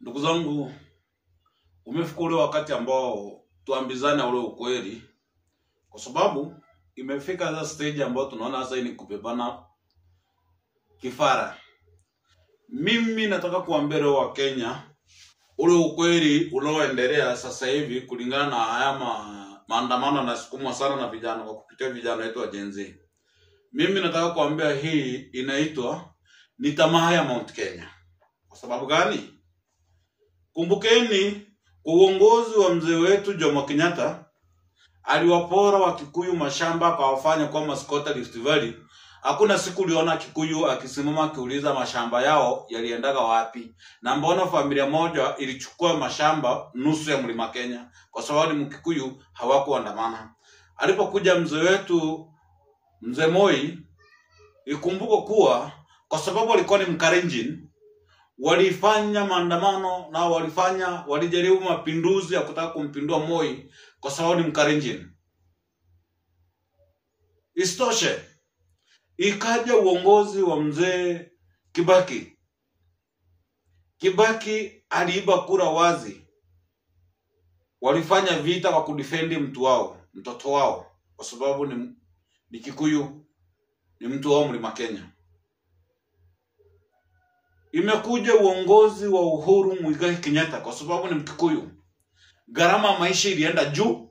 Ndugu zangu, umefika ule wakati ambao tuambizane ule ukweli, kwa sababu imefika sasa stage ambayo tunaona sasa hii ni kubebana kifara. Mimi nataka kuambia leo wa Kenya ule ukweli unaoendelea sasa hivi kulingana na haya ma, maandamano yanasukumwa sana na vijana kwa kupitia vijana wetu wa Gen Z. Mimi nataka kuambia hii inaitwa ni tamaa ya Mount Kenya. Kwa sababu gani? Kumbukeni kwa uongozi wa mzee wetu Jomo Kenyatta aliwapora Wakikuyu mashamba akawafanya kuwa maskota Rift Valley. Hakuna siku uliona Kikuyu akisimama akiuliza mashamba yao yaliendaga wapi, na mbona familia moja ilichukua mashamba nusu ya mlima Kenya kwa sababu ni Mkikuyu, hawakuandamana. Alipokuja mzee wetu mzee Moi, ikumbuko kuwa kwa sababu alikuwa ni Mkalenjin, walifanya maandamano na walifanya walijaribu mapinduzi ya kutaka kumpindua Moi kwa sababu ni Mkalenjin. Isitoshe, ikaja uongozi wa mzee Kibaki. Kibaki aliiba kura wazi, walifanya vita kwa kudifendi mtu wao, mtoto wao, kwa sababu ni, ni Kikuyu, ni mtu wao mlima Kenya. Imekuja uongozi wa Uhuru Muigai Kenyatta kwa sababu ni Mkikuyu, gharama ya maisha ilienda juu,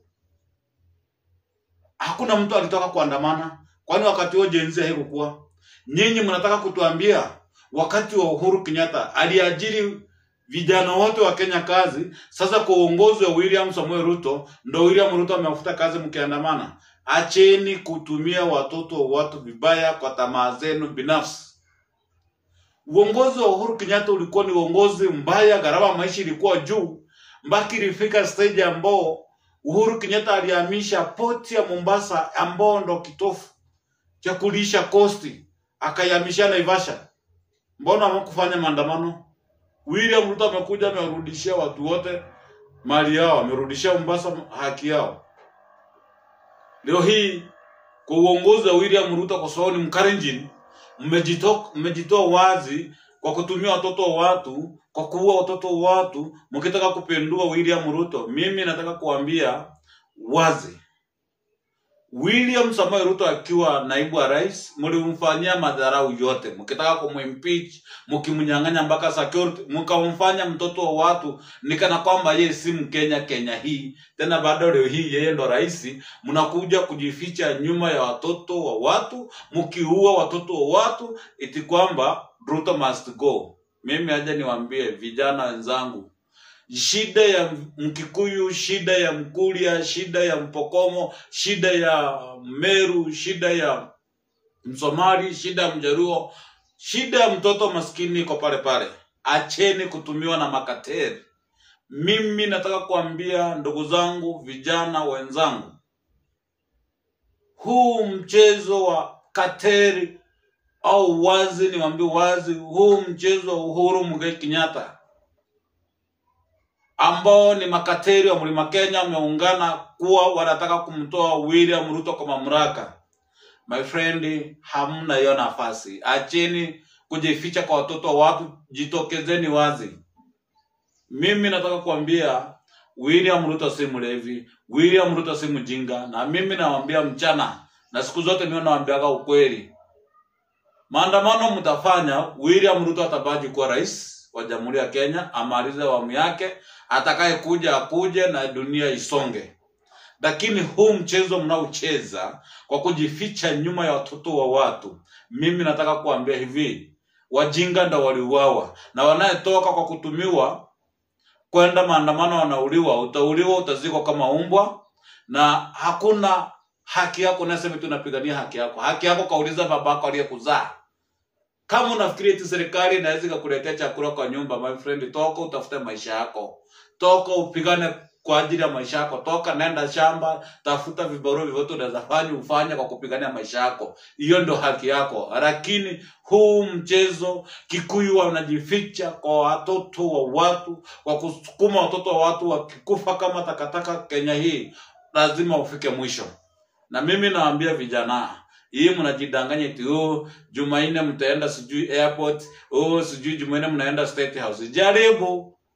hakuna mtu alitaka kuandamana. Kwani wakati huo Gen Z haikukuwa? Nyinyi mnataka kutuambia wakati wa Uhuru Kenyatta aliajiri vijana wote wa Kenya kazi. Sasa kwa uongozi wa William Samuel Ruto ndo William Ruto amewafuta kazi mkiandamana. Acheni kutumia watoto wa watu vibaya kwa tamaa zenu binafsi. Uongozi wa Uhuru Kenyatta ulikuwa ni uongozi mbaya, gharama ya maisha ilikuwa juu, mpaka ilifika stage ambao Uhuru Kenyatta alihamisha poti ya Mombasa ambao ndo kitofu cha kulisha kosti, akaihamisha Naivasha. Mbona hamkufanya maandamano? William Ruto amekuja amewarudishia watu wote mali yao, amerudishia Mombasa haki yao. Leo hii kwa uongozi wa William Ruto, kwa sababu ni Mkalenjin, mmejitoa mmejitoa wazi kwa kutumia watoto wa watu, kwa kuua watoto wa watu, mkitaka kupindua William Ruto. Mimi nataka kuambia wazi, William Samoei Ruto akiwa naibu wa rais, mlimfanyia madharau yote, mkitaka kumwimpeach, mkimnyang'anya mpaka security, mkamfanya mtoto wa watu nikana kwamba yeye si Mkenya Kenya hii tena. Bado leo hii yeye ndo rais, mnakuja kujificha nyuma ya watoto wa watu, mkiua watoto wa watu, iti kwamba Ruto must go. Mimi aje niwaambie vijana wenzangu, shida ya Mkikuyu, shida ya Mkuria, shida ya Mpokomo, shida ya Meru, shida ya Msomali, shida ya Mjaruo, shida ya mtoto maskini iko pale pale. Acheni kutumiwa na makateri. Mimi nataka kuambia ndugu zangu, vijana wenzangu, huu mchezo wa kateri au wazi, niwaambie wazi, huu mchezo wa Uhuru Muigai Kenyatta ambao ni makateri wa mlima Kenya wameungana kuwa wanataka kumtoa William Ruto kwa mamlaka. My friend, hamna hiyo nafasi. Acheni kujificha kwa watoto wa watu, jitokezeni wazi. Mimi nataka kuambia William Ruto si mlevi, William Ruto si mjinga, na mimi nawaambia mchana na siku zote mimi nawaambiaga ukweli. Maandamano mtafanya, William Ruto atabaki kuwa rais wa Jamhuri ya Kenya, amalize awamu yake, atakaye kuja akuje na dunia isonge. Lakini huu mchezo mnaocheza kwa kujificha nyuma ya watoto wa watu, mimi nataka kuambia hivi, wajinga ndo waliuawa, na wanayetoka kwa kutumiwa kwenda maandamano wanauliwa, utauliwa, utazikwa kama umbwa, na hakuna haki yako. Nasema tu napigania haki yako. Haki yako kauliza babako aliyekuzaa. Kama unafikiri eti serikali inaweza ikakuletea chakula kwa nyumba, my friend, toka utafute maisha yako, toka upigane kwa ajili ya maisha yako, toka nenda shamba, tafuta vibarua vyovyote unaweza fanya ufanye kwa kupigania maisha yako. Hiyo ndio haki yako. Lakini huu mchezo, Kikuyu wanajificha kwa watoto wa watu, kwa kusukuma watoto wa watu wakikufa kama takataka Kenya hii, lazima ufike mwisho. Na mimi nawaambia vijana, hii mnajidanganya eti oh, Jumanne mtaenda sijui airport, oh, sijui Jumanne mnaenda State House. Jaribu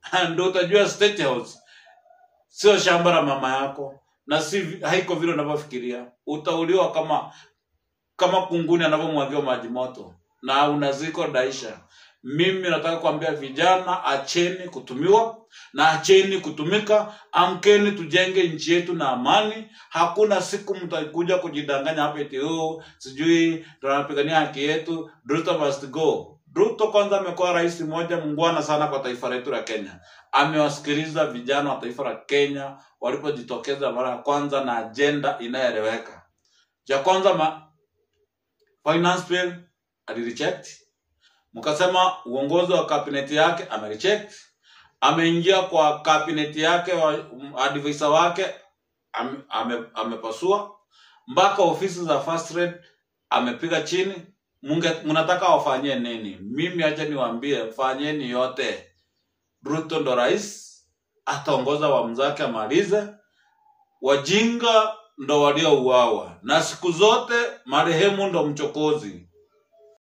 ndo utajua State House sio shamba la mama yako na si vi- haiko vile unavyofikiria. Utauliwa kama kama kunguni anavyomwagiwa maji moto na unaziko daisha. Mimi nataka kuambia vijana, acheni kutumiwa na acheni kutumika. Amkeni tujenge nchi yetu na amani. Hakuna siku mtakuja kujidanganya hapa eti oh, sijui tunapigania haki yetu. Ruto must go. Ruto kwanza amekuwa rais mmoja mungwana sana kwa taifa letu la Kenya. Amewasikiliza vijana wa taifa la Kenya walipojitokeza mara ya kwanza na ajenda inayoeleweka. Cha kwanza ma, finance bill alireject, mkasema uongozi wa kabineti yake amereject, ameingia kwa kabineti yake wa um, advisor wake ame, ame, amepasua mpaka ofisi za first rate amepiga chini. Munge, mnataka wafanyie nini? Mimi acha niwaambie, fanyeni yote. Ruto ndo rais, ataongoza awamu zake amalize. Wajinga ndo waliouawa, na siku zote marehemu ndo mchokozi.